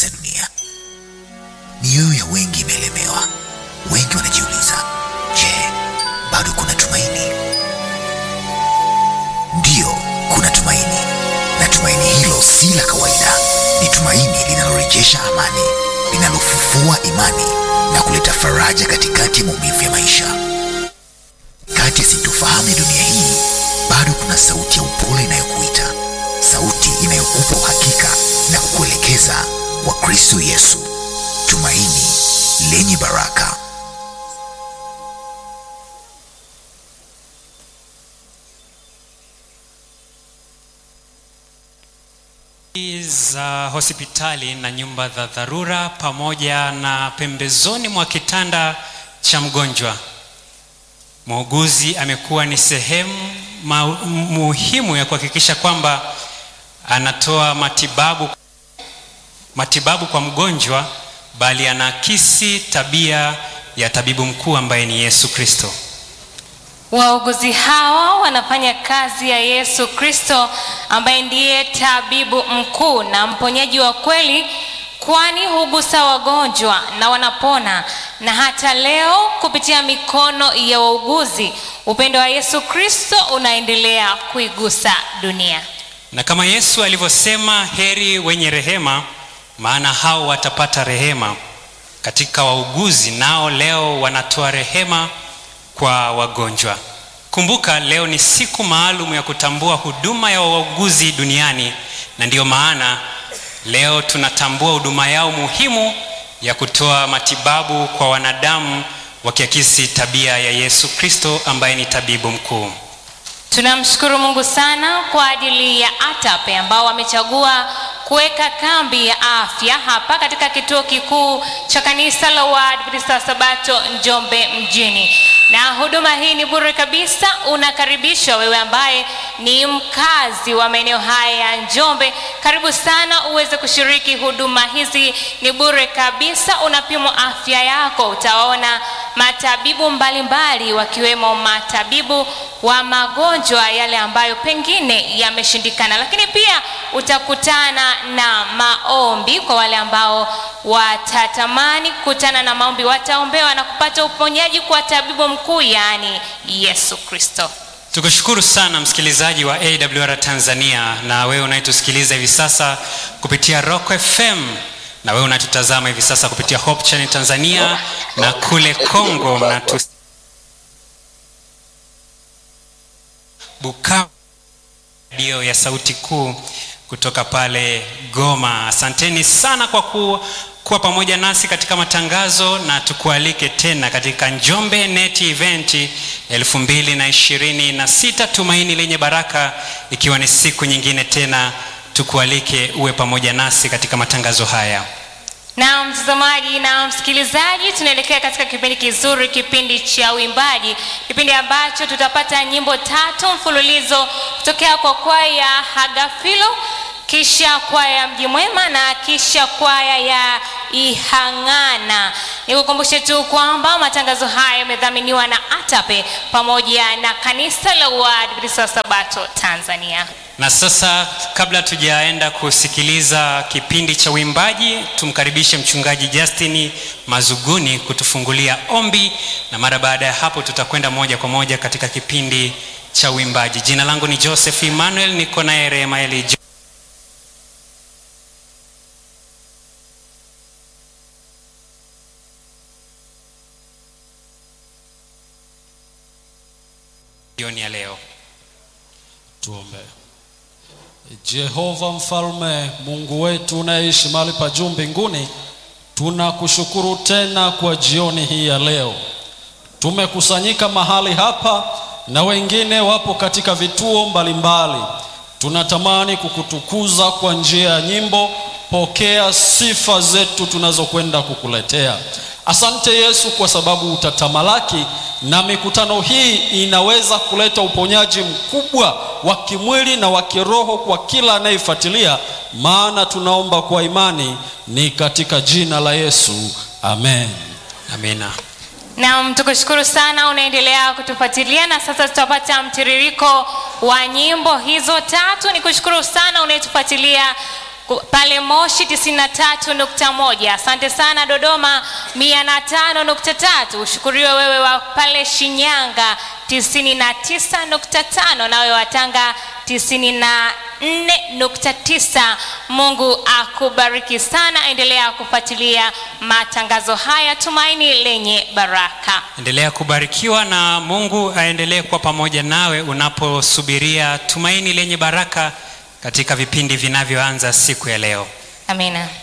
kuitikisa dunia. Mioyo ya wengi imelemewa. Wengi wanajiuliza, je, bado kuna tumaini? Ndiyo, kuna tumaini, na tumaini hilo si la kawaida. Ni tumaini linalorejesha amani, linalofufua imani na kuleta faraja katikati ya maumivu ya maisha. Kati ya sintofahamu ya dunia hii, bado kuna sauti ya upole inayokuita, sauti inayokupa uhakika na kukuelekeza kwa Kristo Yesu, tumaini lenye baraka. za hospitali na nyumba za dharura pamoja na pembezoni mwa kitanda cha mgonjwa. Muuguzi amekuwa ni sehemu ma- muhimu ya kuhakikisha kwamba anatoa matibabu matibabu kwa mgonjwa, bali anaakisi tabia ya tabibu mkuu ambaye ni Yesu Kristo. Wauguzi hawa wanafanya kazi ya Yesu Kristo ambaye ndiye tabibu mkuu na mponyaji wa kweli, kwani hugusa wagonjwa na wanapona. Na hata leo kupitia mikono ya wauguzi, upendo wa Yesu Kristo unaendelea kuigusa dunia. Na kama Yesu alivyosema, heri wenye rehema, maana hao watapata rehema. Katika wauguzi nao leo wanatoa rehema kwa wagonjwa. Kumbuka leo ni siku maalum ya kutambua huduma ya wauguzi duniani, na ndiyo maana leo tunatambua huduma yao muhimu ya kutoa matibabu kwa wanadamu, wakiakisi tabia ya Yesu Kristo ambaye ni tabibu mkuu. Tunamshukuru Mungu sana kwa ajili ya ATAPE ambao wamechagua kuweka kambi ya afya hapa katika kituo kikuu cha kanisa la Waadventista wa Sabato Njombe mjini. Na huduma hii ni bure kabisa. Unakaribishwa wewe ambaye ni mkazi wa maeneo haya ya Njombe, karibu sana uweze kushiriki huduma hizi, ni bure kabisa. Unapimwa afya yako, utaona matabibu mbalimbali mbali, wakiwemo matabibu wa magonjwa yale ambayo pengine yameshindikana, lakini pia utakutana na maombi kwa wale ambao watatamani kukutana na maombi, wataombewa na kupata uponyaji kwa tabibu mkuu, yaani Yesu Kristo. Tukushukuru sana msikilizaji wa AWR Tanzania, na wewe unayetusikiliza hivi sasa kupitia Rock FM, na wewe unatutazama hivi sasa kupitia Hope Channel Tanzania, na kule Kongo mnatu Bukavu, redio ya sauti kuu kutoka pale Goma. Asanteni sana kwa ku, kuwa pamoja nasi katika matangazo, na tukualike tena katika Njombe Net Event 2026 Tumaini lenye Baraka, ikiwa ni siku nyingine tena, tukualike uwe pamoja nasi katika matangazo haya. Na mtazamaji na msikilizaji, tunaelekea katika kipindi kizuri, kipindi cha uimbaji, kipindi ambacho tutapata nyimbo tatu mfululizo kutokea kwa kwaya ya Hagafilo, kisha kwaya ya Mji Mwema na kisha kwaya ya Ihang'ana. Nikukumbushe tu kwamba matangazo haya yamedhaminiwa na ATAPE pamoja na kanisa la Waadventista wa Sabato Tanzania. Na sasa kabla tujaenda kusikiliza kipindi cha uimbaji, tumkaribishe mchungaji Justin Mazuguni kutufungulia ombi, na mara baada ya hapo tutakwenda moja kwa moja katika kipindi cha uimbaji. Jina langu ni Joseph Emmanuel, niko naye Remaeli Jo- jioni ya leo. Tuombe. Jehova mfalme, Mungu wetu unayeishi mahali pa juu mbinguni, tunakushukuru tena kwa jioni hii ya leo. Tumekusanyika mahali hapa na wengine wapo katika vituo mbalimbali. Tunatamani kukutukuza kwa njia ya nyimbo. Pokea sifa zetu tunazokwenda kukuletea. Asante Yesu kwa sababu utatamalaki na mikutano hii inaweza kuleta uponyaji mkubwa wa kimwili na wa kiroho kwa kila anayefuatilia, maana tunaomba kwa imani ni katika jina la Yesu, amen. Amina. Naam, tukushukuru sana, unaendelea kutufuatilia na sasa tutapata mtiririko wa nyimbo hizo tatu. Nikushukuru sana unayetufuatilia ku- pale Moshi 93.1. Asante sana Dodoma 105.3. Ushukuriwe wewe wa pale Shinyanga 99.5, nawe wa Tanga 94.9. Mungu akubariki sana. Endelea kufuatilia matangazo haya, tumaini lenye baraka. endelea kubarikiwa na mungu aendelee kuwa pamoja nawe unaposubiria tumaini lenye baraka katika vipindi vinavyoanza siku ya leo Amina.